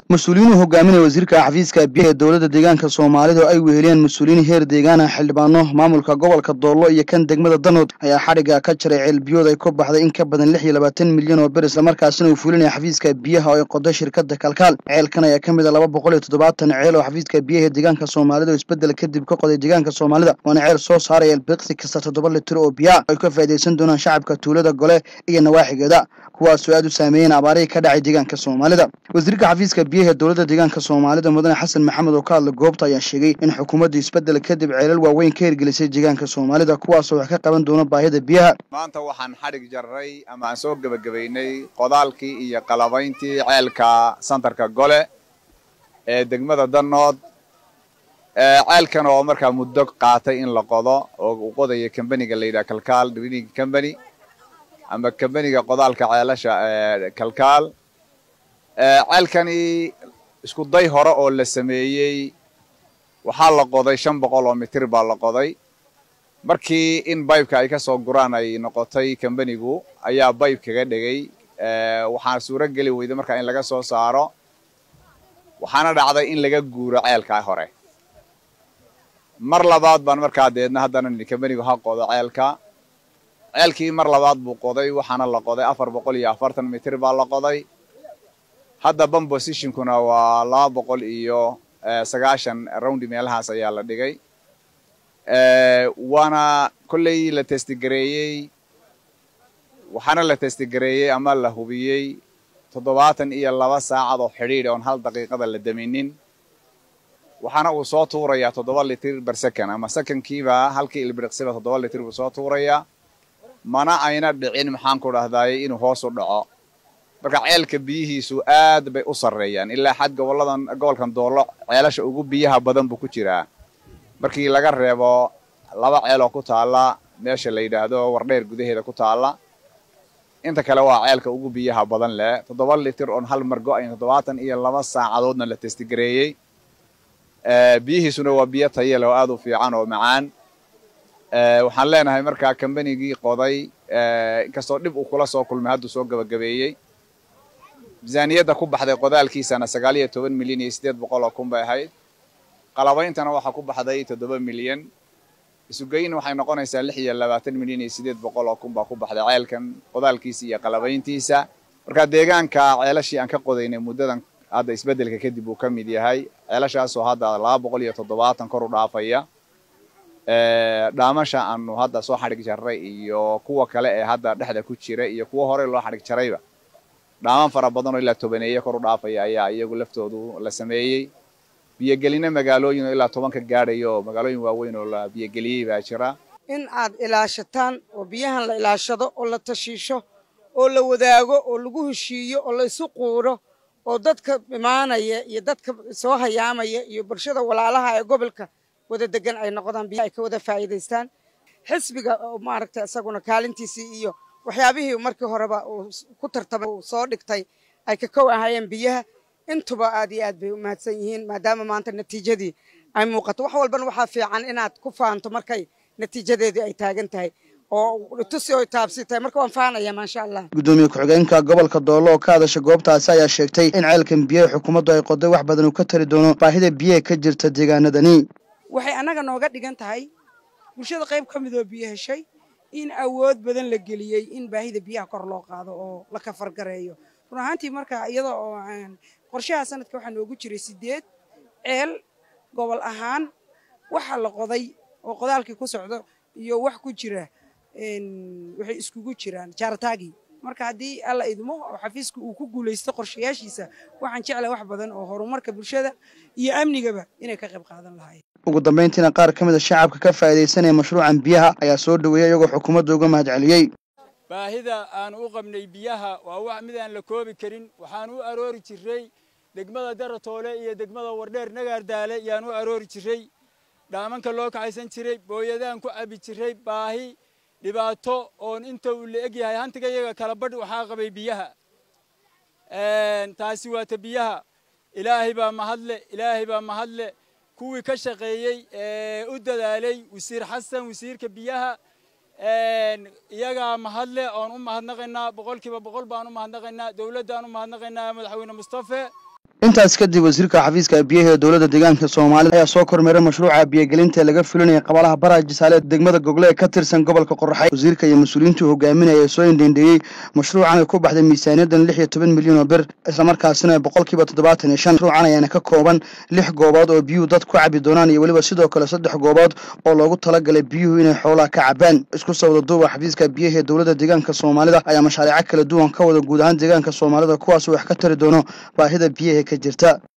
mas-uuliyiinuu hogaaminaya wasiirka xafiiska biyaha ee dowladda deegaanka soomaalida oo ay weheliyeen mas-uuliyiin heer deegaana xildhibaano maamulka gobolka doollo iyo kan degmada danood ayaa xadhigga ka jaray ceelbiyood ay ku baxday in ka badan lix iyo labaatan milyan oo bir islamarkaasina uu fulinaya xafiiska biyaha oo ay qoday shirkada kalkaal ceelkan ayaa ka mid a laba boqol iyo toddobaatan ceel oo xafiiska biyaha ee deegaanka soomaalida oo isbedel kadib ka qoday deegaanka soomaalida waana ceel soo saaraya elbiqsi kasta toddoba litir oo biyaa ay ka faa'iidaysan doonaan shacabka tuulada gole iyo nawaaxigeeda kuwaasoo aad u saameeyeen abaarihii ka dhacay deegaanka soomaalida wasiirka xafiiska biyaha ee dowladda deegaanka soomaalida mudane xasan maxamed oo ka hadla goobta ayaa sheegay in xukuumadda isbedel kadib ceelal waaweyn ka hirgelisay deegaanka soomaalida kuwaasoo wax ka qaban doona baahida biyaha maanta waxaan xadhig jarray ama aan soo gebagabaynay qodaalkii iyo qalabayntii ceelka santarka gole ee degmada danood ceelkan oo markaa muddo qaatay in la qodo oo uu qodaya kambaniga la yidhaha kalkaal drilling company ama kambaniga qodaalka ceelasha kalkaal ceelkani isku day hore oo la sameeyey waxaa la qoday shan boqol oo mitir baa la qoday markii in baybka ay ka soo guraan ay noqotay kambanigu ayaa bayb kaga dhegay waxaana suuro geli weyday markaa in laga soo saaro waxaana dhacday in laga guuro ceelkaa hore mar labaad baan markaa deedna haddana kambanigu ha qodo ceelka ceelkii mar labaad buu qoday waxaana la qoday afar boqol iyo afartan mitir baa la qoday hadda bampositionkuna waa laba boqol iyo sagaashan roundi meelahaas ayaa la dhigay waana kolley la testigareeyey waxaana la testigareeyey ama la hubiyey toddobaatan iyo laba saacad oo xidhiidh oon hal daqiiqada la daminin waxaana uu soo tuurayaa toddoba litir ber second ama secondkiiba halkii ilbiriqsiba toddoba litir buu soo tuurayaa mana ayna dhicin maxaan ku dhahdaay inuu hoos u dhaco marka ceelka biyihiisu aad bay u sarreeyaan ilaa xad goboladan gobolkan doollo ceelasha ugu biyaha badan buu ku jiraa markii laga reebo laba ceel oo ku taalla meesha la yidhaahdo wardheer gudaheeda ku taalla inta kale waa ceelka ugu biyaha badan leh toddoba litir oon hal mar go-ayn toddobaatan iyo laba saacadoodna la testigareeyey biyihiisuna waa biyo tayale oo aad u fiican oo macaan waxaan leenahay markaa kambanigii qoday inkastoo dhib uu kula soo kulmay hadduu soo gabagabeeyey miisaaniyadda ku baxday qodaalkiisana sagaal iyo toban milyan iyo siddeed boqol oo kun bay ahayd qalabayntana waxaa ku baxday toddoba milyan isugeyn waxay noqonaysaa lix iyo labaatan milyan iyo siddeed boqol oo kun baa ku baxday ceelkan qodaalkiisa iyo qalabayntiisa marka deegaanka ceelashii aan ka qodaynay muddadan hadda isbeddelka kadib uu ka mid yahay ceelashaasoo hadda laba boqol iyo toddobaatan kor u dhaafaya dhaamasha aanu hadda soo xadhig jarray iyo kuwa kale ee hadda dhexda ku jira iyo kuwo horey loo xadhig jarayba dhaaman fara badan oo ilaa tobaneeye kor u dhaafaya ayaa iyagu laftoodu la sameeyey biyogelina magaalooyin oo ilaa toban ka gaadhaya oo magaalooyin waaweyn oo la biyogeliyey baa jira in aad ilaashataan oo biyahan la ilaashado oo la tashiisho oo la wadaago oo lagu heshiiyo oo la isu quuro oo dadka imaanaya iyo dadka soo hayaamaya iyo bulshada walaalaha ee gobolka wada degan ay noqdaan biyo ay ka wada faa'iidaystaan xisbiga maaragtay isaguna kaalintiisii iyo waxyaabihii markii horeba uu ku tartamay uu soo dhigtay ay ka kow ahayeen biyaha intuba aad iyo aad bay u mahadsan yihiin maadaama maanta natiijadii ay muuqato wax walbana waxaa fiican inaad ku faanto markay natiijadeedii ay taagan tahay oo tusi oo taabsi tahay marka waan faanaya maasha allah gudoomiye ku-xigeenka gobolka doollo oo ka hadasha goobtaasi ayaa sheegtay in ceelkan biyaha xukuumaddu ay qoday wax badan uu ka tari doono baahida biyaha ka jirta deegaanadani waxay annaga nooga dhigan tahay bulshada qayb ka mid oo biyo heshay in awood badan la geliyey in baahida biyaha kor loo qaado oo la kafargareeyo run ahaantii marka iyada oo qorshaha sanadka waxaa noogu jiray sideed ceel gobol ahaan waxa la qoday oo qodaalkii ku socdo iyo wax ku jira waxay iskugu jiraan jaartaagii marka haddii alla idmo oo xafiiska uu ku guulaysto qorshayaashiisa waxaan jeclay wax badan oo horumarka bulshada iyo amnigaba inay ka qayb qaadan lahaayeen ugu dambayntiina qaar ka mid a shacabka ka faa'iidaysanaya mashruucan biyaha ayaa soo dhoweeyey iyagoo xukuumadda uga mahad celiyey baahida aan u qabnay biyaha waa wax mid aan la koobi karin waxaan u aroori jirray degmada daratoole iyo degmada wardheer nagaardaale yaan u aroori jirray dhaamanka loo kaxaysan jiray booyadaan ku cabi jirray baahi dhibaato oon inta uu la eg yahay hantiga iyaga kala badh waxaa qabay biyaha taasi waata biyaha ilaahay baa mahadle ilaahay baa mahadle kuwii ka shaqeeyey ee u dadaalay wasiir xasan wasiirka biyaha iyagaa mahadle oon u mahadnaqaynaa boqolkiiba boqol baan u mahadnaqaynaa dowladdaan u mahadnaqaynaa madaxweyne mustafe intaas kadib wasiirka xafiiska biyaha ee dowladda deegaanka soomaalida ayaa soo kormeeray mashruuca biyogelinta ee laga fulinaya qabalaha baraha jisaale degmada gogle ee ka tirsan gobolka qoraxay wasiirka iyo mas-uuliyiintu hogaaminaya ee soo indhendheeyey mashruucan ay ku baxday miisaaniyadan lix iyo toban milyan oo bir islamarkaasina boqolkiiba toddobaatan iyo shan mashruucan ayaana ka kooban lix goobood oo biyuhu dad ku cabi doonaan iyo weliba sidoo kale saddex goobood oo loogu talagalay biyuhu inay xoolaha ka cabaan isku sawda duuba xafiiska biyaha ee dowladda deegaanka soomaalida ayaa mashaariico kala duwan ka wada guud ahaan deegaanka soomaalida kuwaas wax ka tari doono baahida biyaha ka jirta